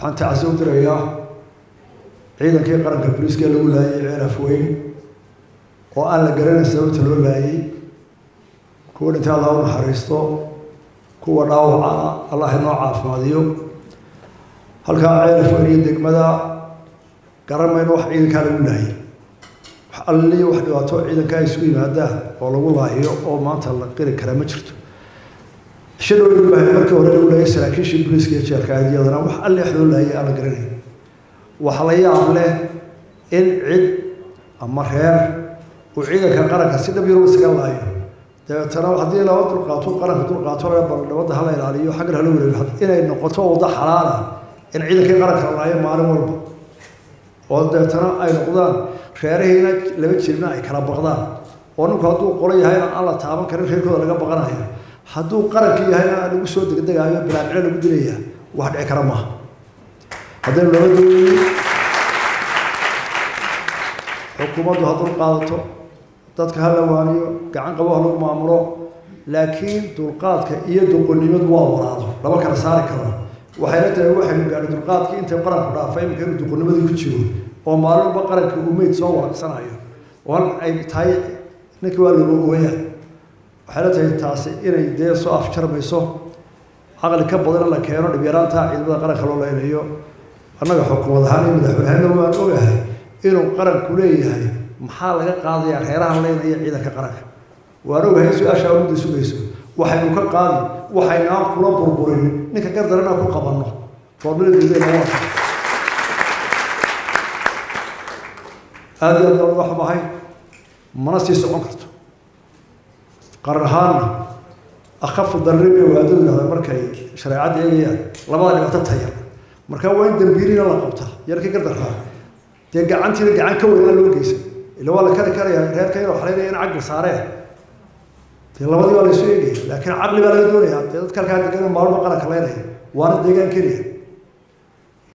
waxaan tacsi u dirayaa ciidankii qaranka booliiska lagu laayay ceel afweyn oo aan la garanayn sababta loo laayay kuwa dhintay allah u naxariisto kuwa dhaawacana allah inoo caafimaadiyo halkaa ceel afweyn iyo degmada garan mayno wax ciidankaa lagu laayay wax alliyo wax dhibaato ciidanka ay isugu yimaadaan oo lagu laahiyo oo maanta la qiri karaa ma jirto shadowdii baa markii hore lagu laayay saraakiishii booliiska iyo jeelka aadiyadana wax alli wax loo laayay aan la garanayn waxa la yaab leh in cid ama reer uu ciidanka qaranka si dhab yaro isaga laayo dabeetana haddii laba dulqaato qaranka dulqaato laga bal nabadda hala ilaaliyo xaggan hala wareego inay noqoto waddo xalaala in ciidankii qaranka la laayo maalin walba oo dabeetana ay noqdaan reerahiina laba jirna ay kala baqdaan oo ninku hadduu qolo yahayna aan la taaban karin reerkooda laga baqanayo hadduu qaranka yahayna aan lagu soo degdegaayo bilaacilo lagu dilaya wax dhici kara maaha haddaynu laba doonin xukuumaddu ha dul qaadato dadka ha la waaniyo gacan qabo ha lagu maamulo laakiin dulqaadka iyo duqonnimadu waa waraado lama kala saari karo waxayna tahay waxaynu gaadhay dulqaadkii intay qaranku dhaafay imika inuu duqonnimadii ku jiro oo maalin walba qaranka uu meyd soo waragsanayo oo ay tahay ninkii waa lagu ooyaa waxayna tahay taasi inay dee soo afjarmayso caqli ka badan in la keeno dhibyaraanta ciidamada qaranka loo leynayo annaga xukuumad ahaan iyo madaxweynehena waan ogahay inuu qaranku leeyahay maxaa laga qaadayaa reerahan leynaya ciidanka qaranka waan ogahay in su-aashaa ummadda sugayso waxaynu ka qaadi waxaynaan kula burburin ninka gardarana ku qabanno foormiladeedayna waa aada iyo aad baan uga xumahay mana sii socon karto qaran ahaanna akhafu darri bay waadadu yidhahdaan markay shareecadda eegayaan labada dhibaato tayar marka waa in dambiirina la qabtaa yarkii gardarkaa dee gacantiina gacan ka weynaa loo geysan ila waa la kari karayaa reerka inuu xalaynaya in caqli saareen dee labadii waa la isu eegaya laakiin caqli baa laga doonayaa dee dadka halkaa degan maalmo qaranka leynaya waana deegaan keliya